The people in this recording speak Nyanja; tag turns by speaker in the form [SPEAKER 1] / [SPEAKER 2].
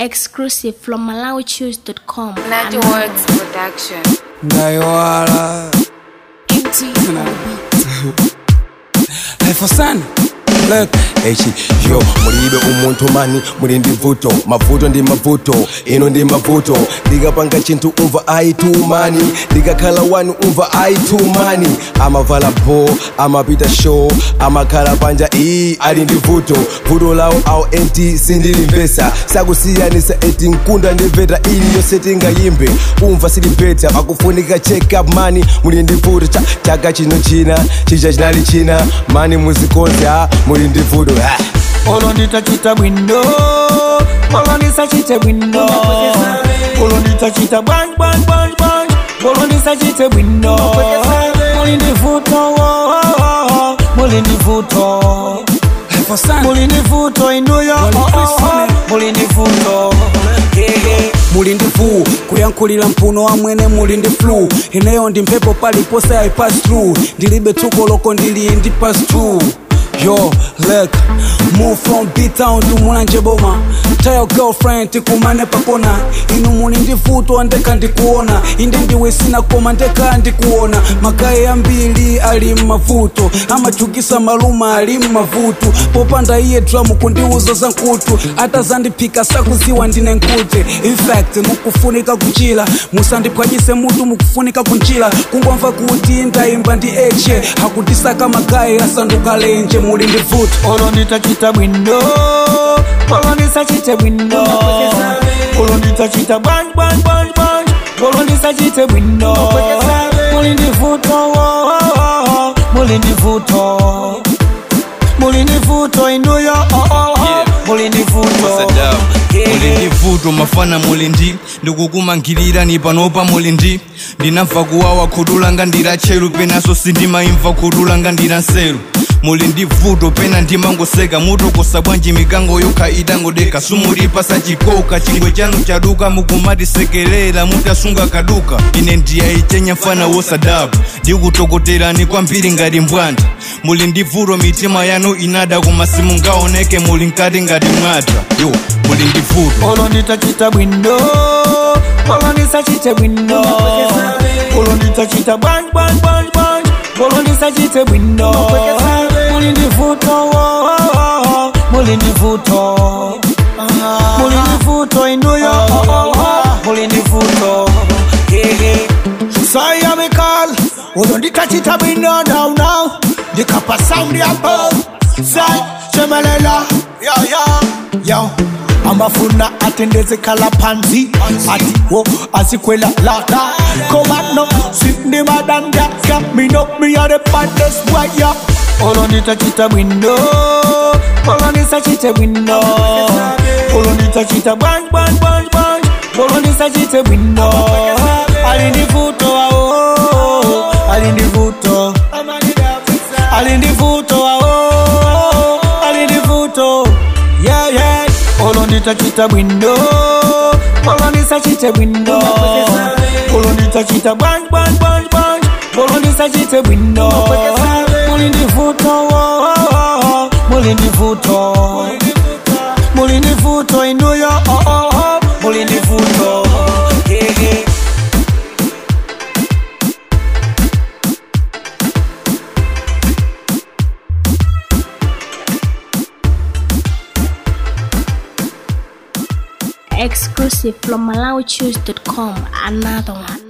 [SPEAKER 1] Exclusive from MalawiChoose.com.
[SPEAKER 2] Natty Works Production.
[SPEAKER 3] ndaiwala
[SPEAKER 1] MT on the beat.
[SPEAKER 3] haifosana Look, echi yo mulibe umuntu mani muli ndi vuto mavuto ndi mavuto ino ndi mavuto ndikapanga chinthu umva aitumani ndikakhala wani umva aitumani amavala bo amapita show amakhala panja iyi ali ndi vuto vuto lawo awo enti sindilimvesa sakusiyanisa eti mkunda ndimveta iliyonse tingayimbe umva silipeta pakufunika check up mani muli ndi vuto cha chaka chino china chija chinali china mani muzikonze a muli ndi vuto ah.
[SPEAKER 4] olonditachita bwindo olondisachite bwindo olonditachita bwanj bwanj bwanj bwanj olondisachite bwindo mulindivuto mulindivuto mulindivuto inuyo mulindivuto
[SPEAKER 5] muli ndi flu kuyankhulira mphuno wamwene muli ndi flu ineyo ndi mphepo paliponse i pass through ndilibe tsuko loko ndili ndi pass through yo look move from b-town to mulanje boma tell your girlfriend tikumane pakona inu muli ndi vuto ndeka ndikuona inde ndiwe sina koma ndeka ndikuona magayi ambiri ali mmavuto amachukisa maluma ali mmavuto popanda iye dramu kundiuza za nkutu atazandiphika sakuziwa ndine nkute infact mukufunika kuchira musandiphwanyise mutu mukufunika kunjira kungomva kuti ndayimba ndi eche akutisaka magayi asanduka lenje muli ndi vuto
[SPEAKER 4] olonditachita bwindo olondisachite bwindo olonditachita bwanj bwanj bwanj bwanj olondisachite bwindo mulindivuto mulindivuto mulindivuto inuyo mulindivuto
[SPEAKER 6] muli ndi vuto mafana muli ndi ndikukumangirira ni panopa muli ndi ndinamva kuwawa khutu langa ndira tcheru penaso sindimayimva khutu langa ndira nseru muli ndi vuto pena ndimangoseka mutokosa bwanji mikango yokha itangodeka sumulipasa chikoka chingwe chanu chaduka mukumatisekerera mutasunga kaduka ine ndiyayichenya mfana wosadaba ndikutokoterani kwambiri ngati mbwanda muli ndi vuto mitima yanu inada koma simungaoneke muli nkati ngati mwata yo muli ndi vuto
[SPEAKER 4] olonditachita bwindo olondisachite bwindo olonditachita bwanj bwanj bwanj bwanj olondisachite bwindo mulindivuto mulindivuto mulindivuto inuyo mulindivuto sayamikal olonditachita bwindo now now ndikapa sound yabo say shemelela yo yo yo amafuna atendezekala phansi ati wo asikwela lata komano sindimadandaka mino miyare pandes waya olonditachita bwindo olondisachite bwindo olonditachita bwanj bwanj bwanj bwanj olondisachite bwindo alindivuto ao alindivuto alindivuto ao alindivuto yeah yeah olonditachita bwindo olondisachite bwindo olonditachita bwanj bwanj bwanj bwanj olondisachite bwindo mulindivuto mulindivuto mulindivuto inuyo mulindivuto yeah, yeah.
[SPEAKER 1] Exclusive from MalawiChoose.com. Another one.